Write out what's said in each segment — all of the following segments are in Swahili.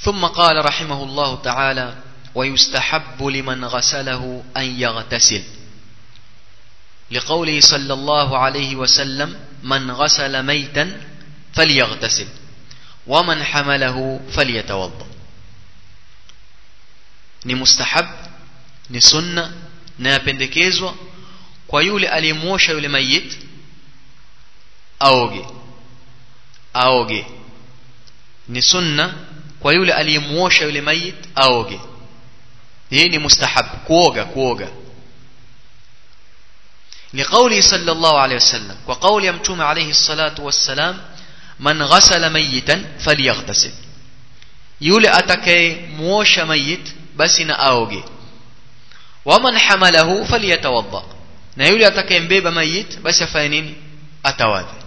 ثم قال رحمه الله تعالى ويستحب لمن غسله أن يغتسل لقوله صلى الله عليه وسلم من غسل ميتا فليغتسل ومن حمله فليتوضا ni mustahab ni sunna na yapendekezwa kwa yule aliyemwosha yule mayit aoge aoge ni sunna kwa yule aliyemwosha yule mayit aoge hii ni mustahab kuoga kuoga لقوله صلى الله عليه وسلم وقول يمتوم عليه الصلاة والسلام من غسل ميتا فليغتسل يولي أتكي موش ميت بس أوغي ومن حمله فليتوضأ na yule atakayembeba mayit basi afanye nini atawadhi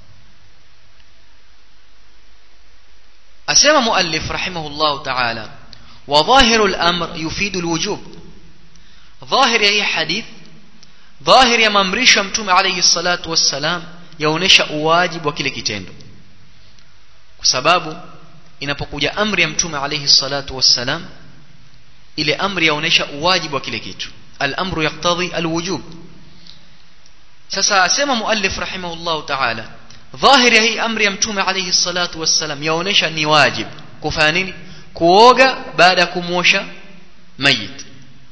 asema muallif rahimahullah ta'ala wa dhahiru al-amr yufidu al-wujub dhahir ya hii hadith dhahir ya maamrisho ya mtume alayhi salatu wassalam yaonesha uwajibu wa kile kitendo kwa sababu inapokuja amri ya mtume alayhi salatu wassalam ile amri yaonesha uwajibu wa kile kitu al-amru yaqtadhi al-wujub sasa asema muallif rahimahullah ta'ala dhahir ya hii amri ya mtume alayhi salatu wassalam yaonesha ni wajib kufanya nini kuoga baada ya kumwosha mayit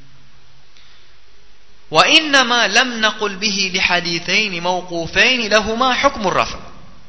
وإنما لم نقل به لحديثين موقوفين لهما حكم الرفع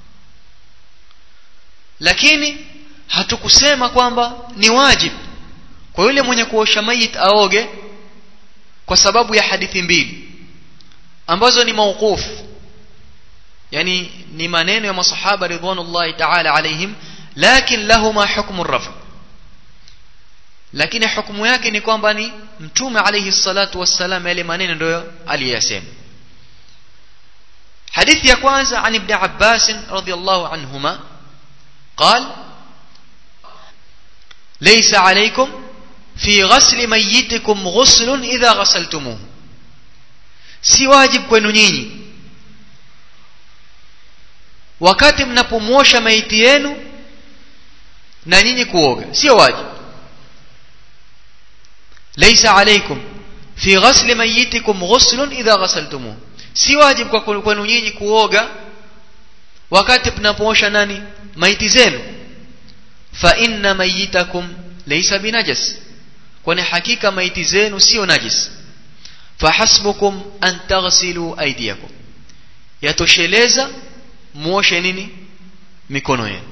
lakini hatukusema kwamba ni wajib kwa yule mwenye kuosha mayit aoge kwa sababu ya hadithi mbili ambazo ni mauquf yani ni maneno ya masahaba ridwanullahi ta'ala alaihim lakin lahuma hukmu rafa lakini hukumu yake ni kwamba ni mtume alayhi salatu wassalam yale maneno ndio aliyasema hadithi ya kwanza an ibn abbas radiyallahu anhuma قال ليس عليكم في غسل ميتكم غسل إذا غسلتموه si wajib kwenu nyinyi wakati mnapomwosha maiti yenu na nyinyi kuoga sio wajib laysa alaykum fi ghasli mayitikum ghuslun idha ghasaltumuh si wajib kwa kwenu nyinyi kuoga wakati mnapoosha nani maiti zenu fa inna mayitakum laysa binajas kwani hakika maiti zenu sio najis fahasbukum an taghsilu aydiyakum yatosheleza muoshe nini mikono yenu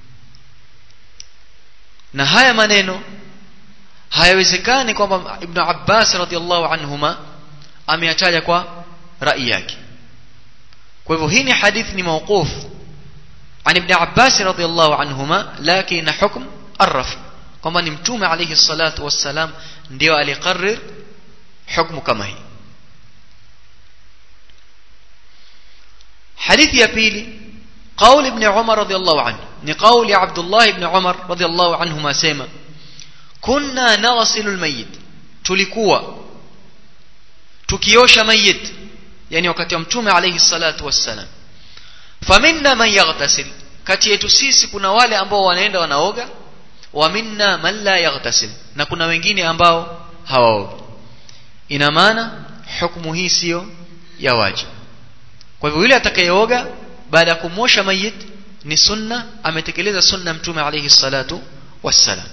na haya maneno hayawezekani kwamba ibn Abbas radhiallahu anhuma ameyataja kwa rai yake kwa hivyo hii ni hadithi ni mawquf عن ابن عباس رضي الله عنهما لكن حكم الرفع kwamba ni mtume alayhi salatu wassalam ndio aliqarrir hukumu kama hii hadithi ya pili قول ابن عمر رضي الله عنه ni قول ya Abdullah ibn Umar رضي الله عنهما sema kunna naghsilu almayyit tulikuwa tukiosha mayit yani wakati wa mtume alayhi salatu wassalam faminna man yaghtasil kati yetu sisi kuna wale ambao wanaenda wanaoga wa minna man la yaghtasil na kuna wengine ambao hawaogi ina maana hukumu hii sio ya wajibu kwa hivyo yule atakayeoga baada ya kumwosha mayit ni sunna ametekeleza sunna mtume alayhi salatu wassalam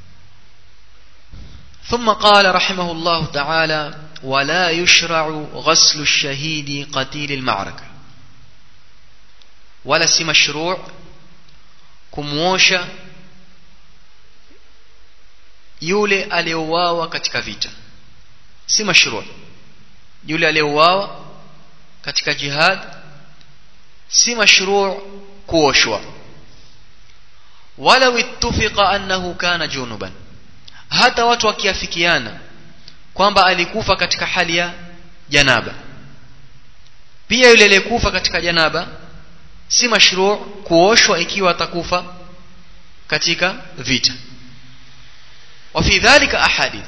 ثم قال رحمه الله تعالى ولا يشرع غسل الشهيد قتيل المعركة ولا سي مشروع kumwosha yule aliyeuawa katika vita si mashruu yule aliyeuawa katika jihad si mashruu kuoshwa walau ittafaqa annahu kana junuban hata watu wakiafikiana kwamba alikufa katika hali ya janaba pia yule aliyekufa katika janaba si mashruu kuoshwa ikiwa atakufa katika vita وفي ذلك أحاديث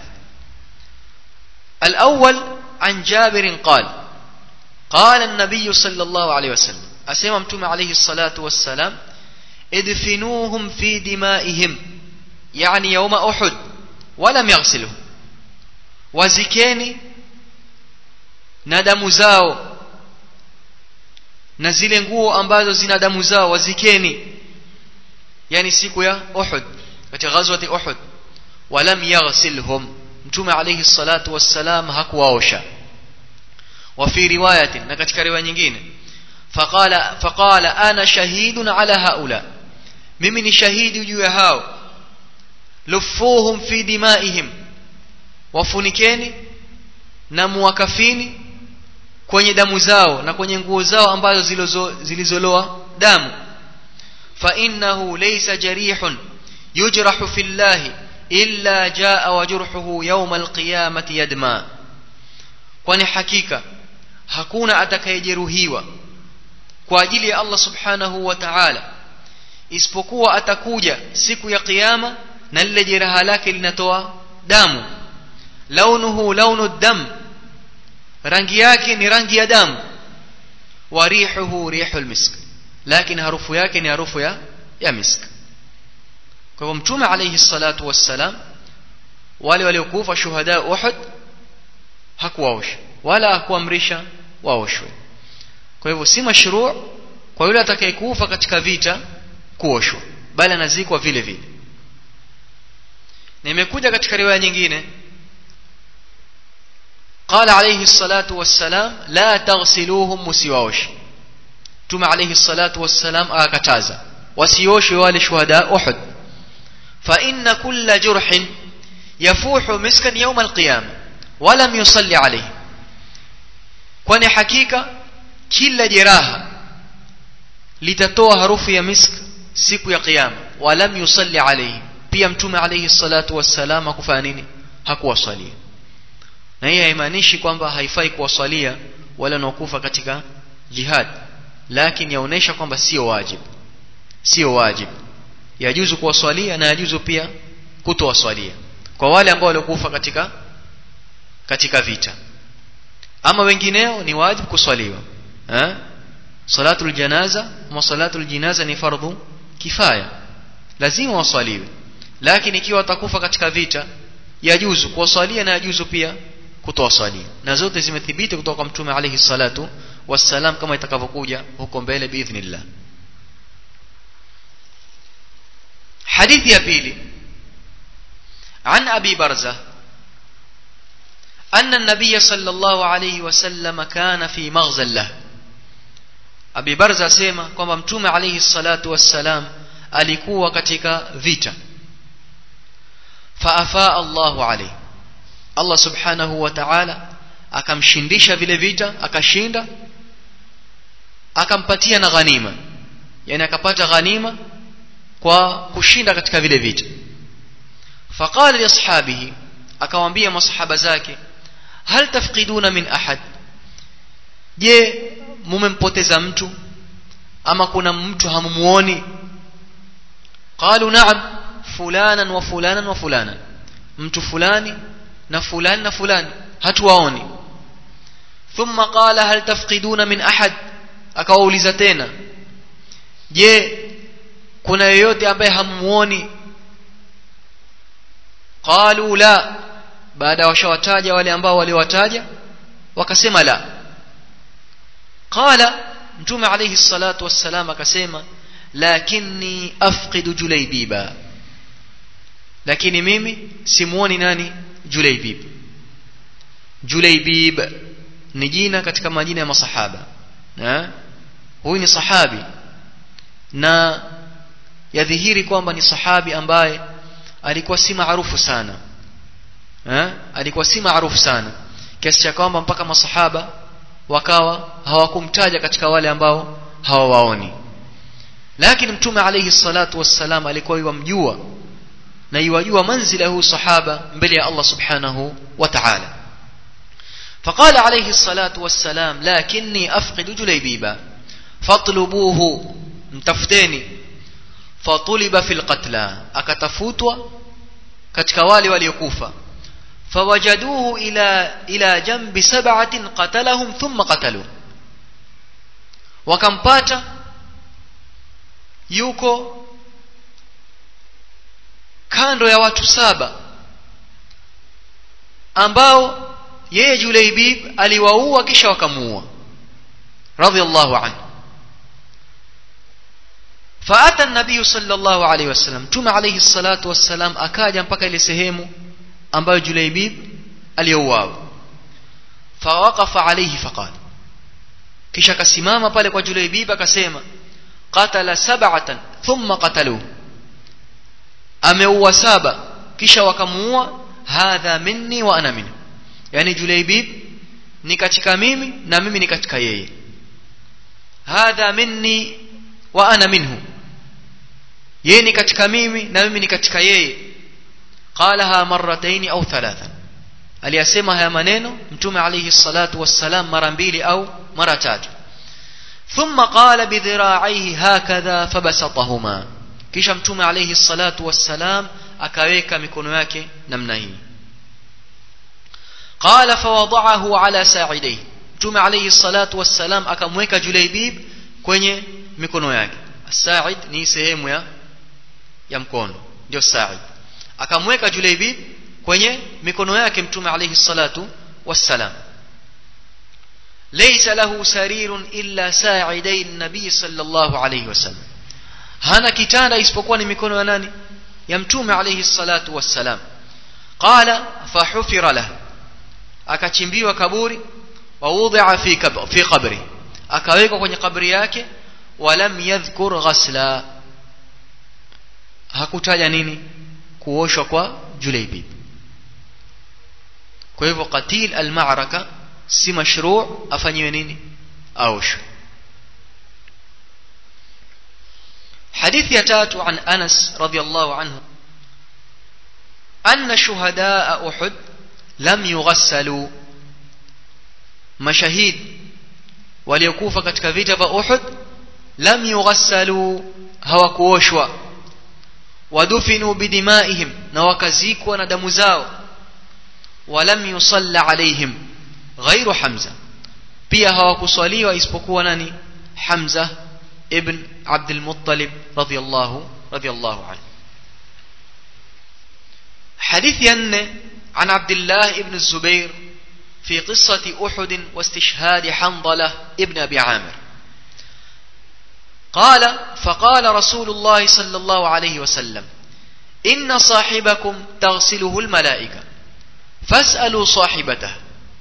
الأول عن جابر قال قال النبي صلى الله عليه وسلم أسمى متوم عليه الصلاة والسلام ادفنوهم في دمائهم yani yauma uhud walam yaghsiluhu wazikeni na damu zao na zile nguo ambazo zina damu zao wazikeni yani siku ya uhud katika ghazwati uhud walam yaghsilhum mtume alayhi salatu wassalam hakuwaosha وفي رواية نكتك رواية nyingine فقال فقال انا شهيد على هؤلاء mimi ni shahidi juu ya hao lufuhum fi dimaihim wafunikeni na muwakafini kwenye damu zao na kwenye nguo zao ambazo zilizoloa damu fa innahu laysa jarihun yujrahu fillahi illa jaa wajruhuhu yawma alqiyamati yadma kwani hakika hakuna atakayejeruhiwa kwa ajili ya Allah subhanahu wa ta'ala isipokuwa atakuja siku ya kiyama na lile jeraha lake linatoa damu launuhu launu dam rangi yake ni rangi ya damu wa rihuhu rihul misk lakini harufu yake ni harufu ya ya misk kwa hivyo mtume alayhi salatu wassalam wale waliokufa shuhada Uhud hakuwaosha wala hakuamrisha waoshwe kwa hivyo si mashruu kwa yule atakayekufa katika vita kuoshwa bali anazikwa vile vile na imekuja katika riwaya nyingine قال عليه الصلاة والسلام لا تغسلوهم مسيوش تم عليه الصلاة والسلام أكتازا وسيوش والي شهداء أحد فإن كل جرح يفوح مسكا يوم القيامة ولم يصلي عليه kwani hakika kila jeraha litatoa harufu ya misk siku ya kiyama walam yusalli alayhi pia mtume alayhi salatu wassalam hakufanya nini hakuwasalia na hii haimaanishi kwamba haifai kuwasalia wale wanaokufa katika jihad lakini yaonesha kwamba sio wajib sio wajib yajuzu kuwaswalia na yajuzu pia kutowaswalia kwa wale ambao waliokufa katika katika vita ama wengineo ni wajib kuswaliwa eh salatul janaza wa salatul jinaza ni fardhu kifaya lazima waswaliwe lakini ikiwa watakufa katika vita yajuzu kuwaswalia na yajuzu pia kutowaswalia na zote zimethibiti kutoka kwa mtume alayhi salatu wassalam kama itakavyokuja huko mbele biidhnillah hadithi ya pili عن أبي برزة أن النبي صلى الله عليه وسلم كان في مغزى له أبي برزة سيما كما متوم عليه الصلاة والسلام alikuwa katika vita faafaa Allahu alayhi Allah subhanahu wa ta'ala akamshindisha vile vita akashinda akampatia na ghanima yani akapata ghanima kwa kushinda katika vile vita faqala li ashabihi akawaambia masahaba zake hal tafqiduna min ahad je mumempoteza mtu ama kuna mtu hamumuoni qalu na'am fulanan wa fulanan wa fulanan mtu fulani na fulani na fulani hatuwaoni thumma qala hal tafqiduna min ahad akawauliza tena je kuna yeyote ambaye hamuoni qalu la baada washawataja wale ambao waliwataja wakasema la qala mtume alayhi salatu wassalam akasema lakini afqidu julaybiba lakini mimi simuoni nani julaybib julaybib ni jina katika majina ya masahaba na huyu ni sahabi na yadhihiri kwamba ni sahabi ambaye alikuwa si maarufu sana eh alikuwa si maarufu sana kiasi cha kwamba mpaka masahaba wakawa hawakumtaja katika wale ambao hawawaoni lakini mtume alayhi salatu wassalam alikuwa yumjua na yajua manzila huu sahaba mbele ya Allah subhanahu wa ta'ala فقال عليه الصلاة والسلام لكني أفقد جليبيبا فاطلبوه متفتيني فطلب في القتلى أكتفوتوا كتكوالي وليكوفا فوجدوه إلى إلى جنب سبعة قتلهم ثم قتلوه وكمباتا yuko kando ya watu saba ambao yeye Julaibib aliwaua kisha wakamuua radhiallahu anhu فأتى النبي صلى الله عليه وسلم تم عليه الصلاة والسلام أكاد mpaka ile sehemu ambayo Julaibib aliyouawa fawaqafa alayhi faqala kisha akasimama pale kwa Julaibib akasema qatala sab'atan thumma qataluhu ameua saba kisha wakamuua hadha minni wa ana minhu yani Julaibib ni katika mimi na mimi ni katika yeye hadha minni wa ana minhu yeye ni katika mimi na mimi ni katika yeye qalaha marrataini au thalathan aliyasema haya maneno mtume alayhi salatu wassalam mara mbili au mara tatu thumma qala bidhira'aihi hakadha fabasatahuma kisha mtume alayhi salatu wassalam akaweka mikono yake namna hii qala fawada'ahu ala sa'idayhi mtume alayhi salatu wassalam akamweka julaibib kwenye mikono yake sa'id ni sehemu ya ya mkono ndio sa'id akamweka julaibib kwenye mikono yake mtume alayhi salatu wassalam laysa lahu sarirun illa sa'iday an-nabi sallallahu alayhi wasallam hana kitanda isipokuwa ni mikono ya nani ya mtume alayhi salatu wassalam qala fahufira lahu akachimbiwa kaburi wa wudhi'a fi fi qabri akawekwa kwenye kabri yake walam yadhkur ghasla hakutaja nini kuoshwa kwa Julaibib kwa hivyo qatil al-ma'raka si mashru' afanyiwe nini aoshwe حديث يتات عن أنس رضي الله عنه أن شهداء أحد لم يغسلوا مشاهيد waliokufa katika vita vya Uhud lam yughassalu hawakuoshwa wadufinu bidimaihim na wakazikwa na damu zao walam yusalla alaihim ghairu Hamza pia hawakuswaliwa isipokuwa nani Hamza ibn عبد المطلب رضي الله رضي الله عنه حديث ين عن عبد الله بن الزبير في قصة أحد واستشهاد حنظلة ابن أبي عامر قال فقال رسول الله صلى الله عليه وسلم إن صاحبكم تغسله الملائكة فاسألوا صاحبته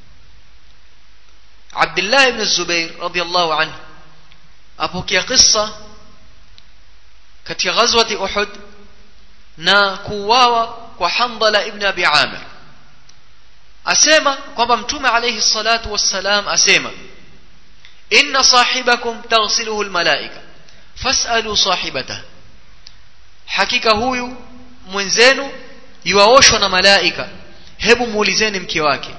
عبد الله بن الزبير رضي الله عنه أبوكي قصة katika ghazwati Uhud na kuuawa kwa Handala ibn Abi Amir asema kwamba mtume alayhi salatu wassalam asema inna sahibakum taghsiluhu almalaika fasalu sahibata hakika huyu mwenzenu yuaoshwa na malaika hebu muulizeni mke wake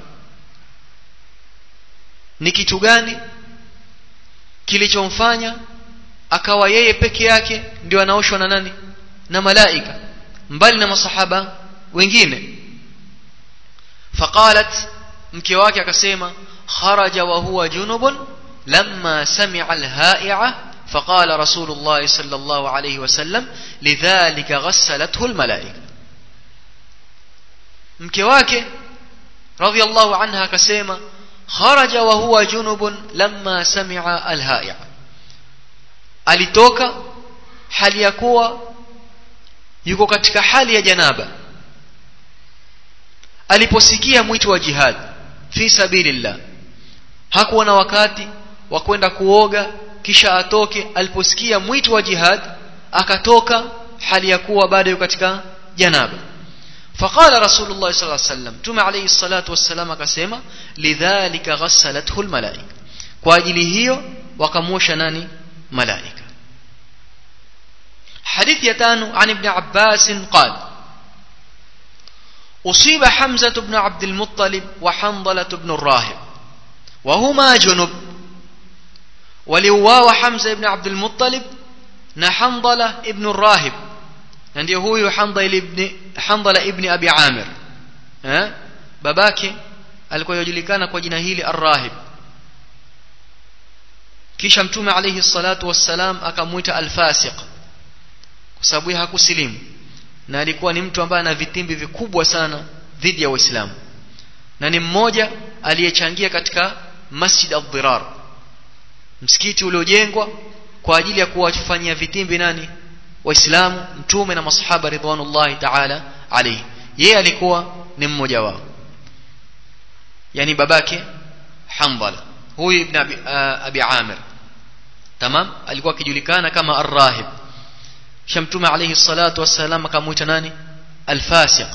ni kitu gani kilichomfanya akawa yeye peke yake ndio anaoshwa na nani na malaika mbali na masahaba wengine faqalat mke wake akasema kharaja wa huwa junubun lamma sami'a alha'i'a فقال رسول الله صلى الله عليه وسلم لذلك غسلته الملائكة mke wake رضي الله عنها akasema kharaja wa huwa junubun lamma sami'a alha'i'a alitoka hali ya kuwa yuko katika hali ya janaba aliposikia mwito wa jihad fi sabilillah hakuwa na wakati wa kwenda kuoga kisha atoke aliposikia mwito wa jihad akatoka hali ya kuwa bado yuko katika janaba فقال رسول الله صلى الله عليه وسلم تم عليه الصلاة والسلام akasema لذلك غسلته الملائكة kwa ajili hiyo wakamwosha nani malaika حديث يتان عن ابن عباس قال أصيب حمزة بن عبد المطلب وحنظلة بن الراهب وهما جنب ولواو حمزة بن عبد المطلب نحنظلة ابن الراهب ndio huyu Handala ibn Handala ibn Abi Amir eh babake alikuwa yajulikana kwa jina hili Ar-Rahib kisha mtume alayhi salatu wassalam akamuita al-fasiq kwa sababu hakusilimu na alikuwa ni mtu ambaye ana vitimbi vikubwa sana dhidi ya waislamu na ni mmoja aliyechangia katika masjid ad-dirar msikiti uliojengwa kwa ajili ya kuwafanyia vitimbi nani waislamu mtume na masahaba ridwanullahi ta'ala alayhi yeye alikuwa ni mmoja wao yani babake Hanbala huyu ibn abi, uh, abi Amir tamam alikuwa akijulikana kama ar-rahib kisha mtume alayhi salatu wassalam akamuita nani al-fasiq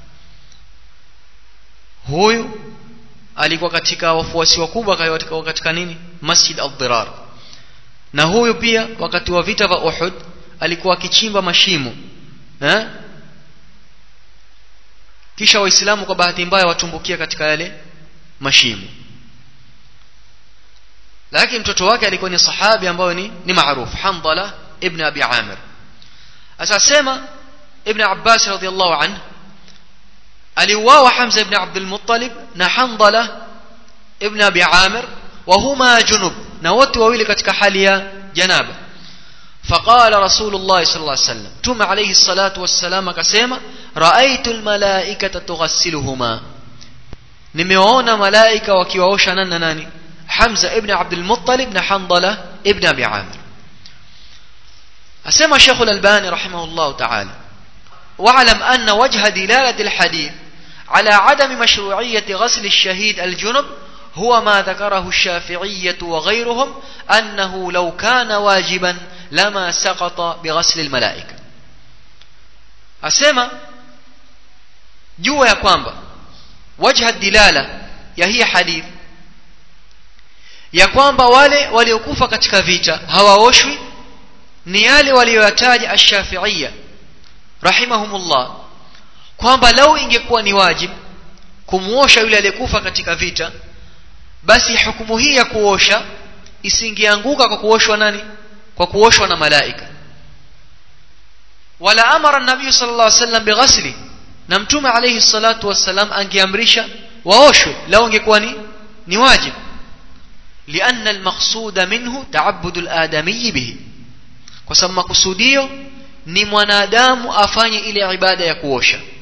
huyu alikuwa katika wafuasi wakubwa katika, katika nini masjid ad-dirar na huyu pia wakati wa vita vya Uhud alikuwa akichimba mashimo eh kisha waislamu kwa bahati mbaya watumbukia katika yale mashimo lakini mtoto wake alikuwa ni sahabi ambaye ni ni maarufu Hamdala ibn Abi Amir asasema ibn Abbas radhiyallahu anhu aliuawa Hamza ibn Abdul Muttalib na Hamdala ibn Abi Amir وهما junub na wote wawili katika hali ya janaba فقال رسول الله صلى الله عليه وسلم تم عليه الصلاة والسلام كسيما رأيت الملائكة تغسلهما nimewaona malaika wakiwaosha nani na nani Hamza ibn Abdul Muttalib na Handala ibn Abi Amir asema Sheikh Al-Albani rahimahullah ta'ala واعلم أن وجه دلالة الحديث على عدم مشروعية غسل الشهيد الجنب هو ما ذكره الشافعية وغيرهم أنه لو كان واجبا لما سقط بغسل الملائكة أسمى جوا يا كوانبا وجه الدلالة ya hii hadith ya kwamba wale waliokufa katika vita hawaoshwi ni yale walioyataja ash-Shafi'iyya rahimahumullah kwamba lau ingekuwa ni wajib kumuosha yule aliyekufa katika vita basi hukumu hii ya kuosha isingeanguka kwa kuoshwa nani kwa kuoshwa na malaika wala amara nabii sallallahu alaihi wasallam bighasli na mtume alayhi salatu wassalam angeamrisha waoshwe lao ingekuwa ni ni wajib لأن المقصود منه تعبد الآدمي به kwa sababu makusudio ni mwanadamu afanye ile ibada ya kuosha